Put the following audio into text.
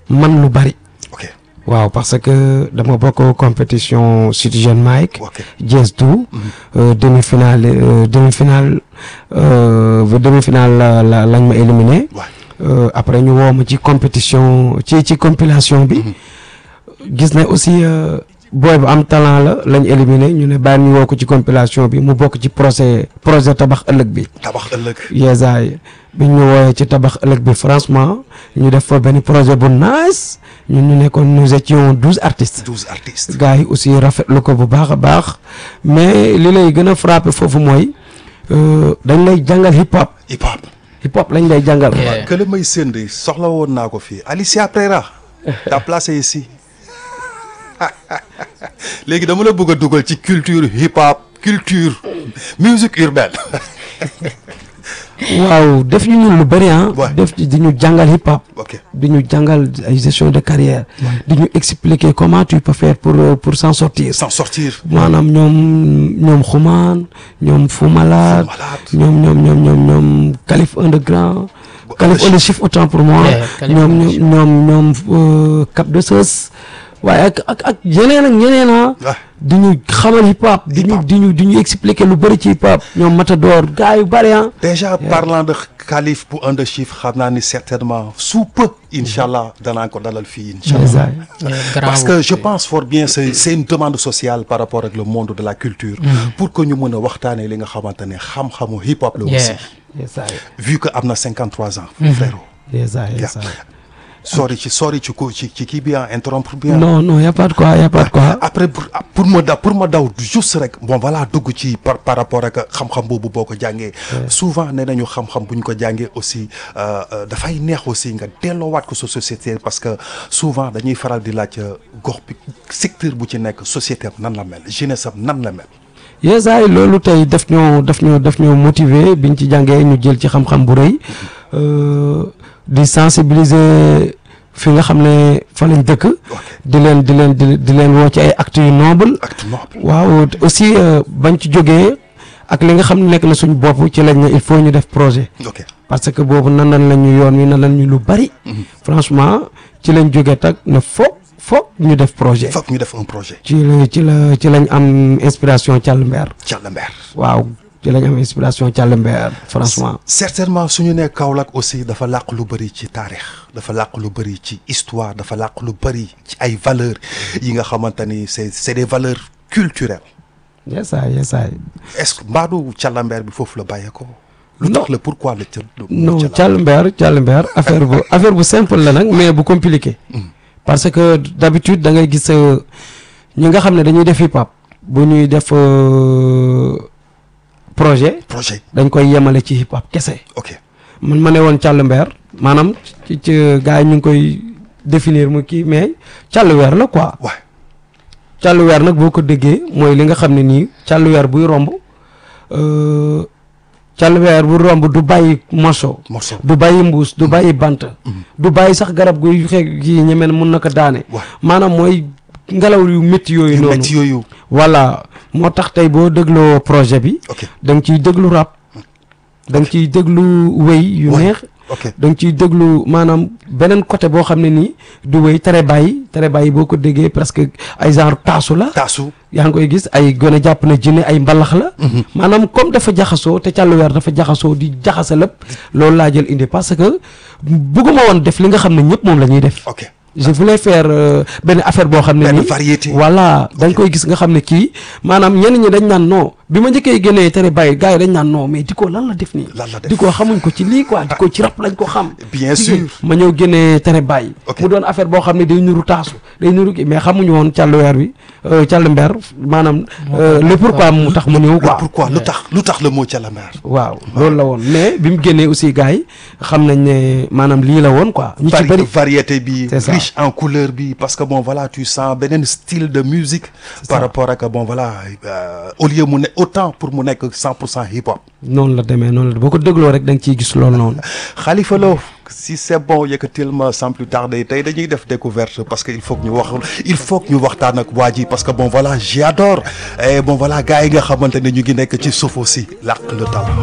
man lu bari ok waaw parce que dama bokk compétition Citizen Mike ok Jazz du demi-finale euh, demi-finale euh, ba demi-finale la la lañ ma éliminé waay Euh, après ñu woo ma ci compétition ci ci compilation bi gis ne aussi euh, booy bu am talent la lañ éliminé ñu ne bàyyi ñu woo ko ci compilation bi mu bokk ci projet projet tabax ëllëg bi tabax ëllëg yeesaay bi ñu wooyee ci tabax ëllëg bi franchement ñu def fa benn projet bu nice ñun ñu nekkoon nous étions douze artistes douze artistes gars yi aussi rafetlu ko bu baax a baax mais li lay gën a frappé foofu mooy euh, dañ lay jàngal hip hop hip hop hip hop lañ lay jàngal Yeah. que la may sënd soxla woon naa ko fii Alicia Pereira t'as placé ici léegi dama la bëgg a dugal ci culture hip hop culture musique urbaine waaw def ñu ñun lu bëri ah. Ouais. def ci di ñu jàngal hip hop. ok di ñu jàngal ay gestion de carrière. di ñu expliquer comment tu peux faire pour euh, pour s'en sortir. sans sortir maanaam ñoom ñoom xumaan ñoom Fou Malade Fou Malade. ñoom ñoom ñoom ñoom ñoom Calif Underground Bu- Calif Underchief. Underchief autant pour moi Yeah, Calif ñoom Underchief. ñoom ñoom ñoom euh, Cap de Seus waaye ak ak ak yeneen ak ñeneen ah Ouais. di ñu xamal hip hop di ñu Hip-hop. di ñu di ñu expliquer lu bëri ci hip hop ñoom Matador gars yu bëri ah déjà parlant de Khalif bu un de chiffre xam naa ni certainement sous peu incha allah danaa ko dalal fii incha allah Ndeysaan. parce que je pense fort bien c'est c'est une demande sociale par rapport ak le monde de la culture pour que ñu mën a waxtaanee li nga xamante ne xam-xamu hip hop la aussi Yeah. Ndeysaan. vu que am na 53 ans frérot Ndeysaan, Yeah. ndeysaan. sori ci sori ci ko ci ci kii bi ah interrompre bien non non y a pas de quoi y a pas de quoi après pour pour ma daw pour ma daw juste rek bon voilà dugg ci par par rapport ak xam-xam boobu boo ko jàngee souvent nee nañu xam-xam bu ñu ko jàngee aussi euh, euh, dafay neex aussi nga delloowaat ko sa société parce que souvent dañuy faral di laaj euh, gox bi secteur bu ci nekk société am nan la mel jeunesse am nan la mel yeesaay loolu tey daf ñoo daf ñoo daf ñoo motiver biñ ci jàngee ñu jël ci xam-xam bu rëy euh, di sensibiliser fi nga xam ne fa lañ dëkk di leen di leen di di leen woo ci ay actes yu noble acte noble waaw aussi euh, bañ ci jógee ak li nga xam ne nekk na suñ bopp ci lañ ne il faut ñu def projet ok parce que boobu nandan la ñu yoon wi nandan ñu lu bari franchement ci lañ jógee tag ne foog foog ñu def projet foog ñu def un projet ci la ci la ci lañ am inspiration Thial Mber Thial Mber waaw ci lañ am inspiration Thial Mber franchement certainement suñu nee Kaolack aussi dafa làq lu bëri ci taarix dafa làq lu bëri ci histoire dafa làq lu bëri ci ay valeurs yi nga xamante ni c'est c'est des valeurs culturelles yesaay yesaay est-ce que mbaadu Thialamber bi foofu la bàyyeekoo. lu tax la pourquoi la Thial. non Thial Mber Thial Mber affaire bu affaire bu simple la nag mais bu compliqué parce que d'habitude da ngay gis euh, ñi nga xam ne dañuy def hip hop bu ñuy def euh, projet projet dañ koy yemale ci hip hop kese ok man ma ne woon Thial Mber maanaam ci ci gars yi ñu ngi koy définir mu kii mais Thial Weer la quoi waay Thial Weer nag boo ko déggee mooy li nga xam ne nii Thial Weer buy romb euh, Thial Weer bu romb du bàyyi morceau morceau du bàyyi mbuus du bàyyi bant du bàyyi sax garab guy xeeg gi ñeme ne mun na ko daane waay maanaam mooy ngelaw yu métti yooyu yu noonu métti yooyu voilà moo tax tey boo dégloo projet bi ok da nga ciy déglu rap da nga ciy déglu wéy yu Ouais. neex ok da nga ciy déglu maanaam beneen côté boo xam ne nii du wéy tere bàyyi tere bàyyi boo ko déggee presque ay genre taasu la taasu yaa ngi koy gis ay gone jàpp na jinne ay mbalax la maanaam comme dafa jaxasoo te càllu weer dafa jaxasoo di jaxase lépp loolu laa jël indi parce que bëgguma woon def li nga xam ne ñëpp moom la ñuy def ok je voulais faire euh, benn affaire boo xam ne benn nii variété voilà dañ koy gis nga xam ne kii maanaam ñenn ñi dañ naan non bi ma njëkkee génnee tere bàyyi gars yi dañ naan non mais di ko lan la def nii Lan la def. di ko xamuñ ko ci lii quoi di ko ci rap lañ ko xam Bien Ci- sûr. ma ñëw génnee tere bàyyi Ok. mu doon affaire boo xam ne day nuru taasu day nuru kii mais xamuñu woon càll weer bi euh, càll mber maanaam euh, le pourquoi mu tax mu ñëw le quoi pourquoi lu tax lu tax le mot Thialamber waaw loolu la woon mais bi mu génnee aussi gars yi xam nañ ne maanaam lii la woon quoi ñu ci Vari- bëri variété bi C'est ça. riche en couleur bi parce que bon voilà tu sens beneen style de musique par ça. rapport ak bon voilà euh, au lieu mu ne autant pour mu nekk 100 pour cent hip hop noonu la demee noonu la boo ko dégloo rek da nga ciy gis loolu noonu Khalifa Lo si c'est bon yëkkatil ma sans plus tarder tey dañuy def découverte parce que il faut que ñu wax il faut que ñu waxtaan ak waa ji parce que bon voilà j'adore et bon voilà gars yi nga xamante ne ñu ngi nekk ci suuf aussi làq le talent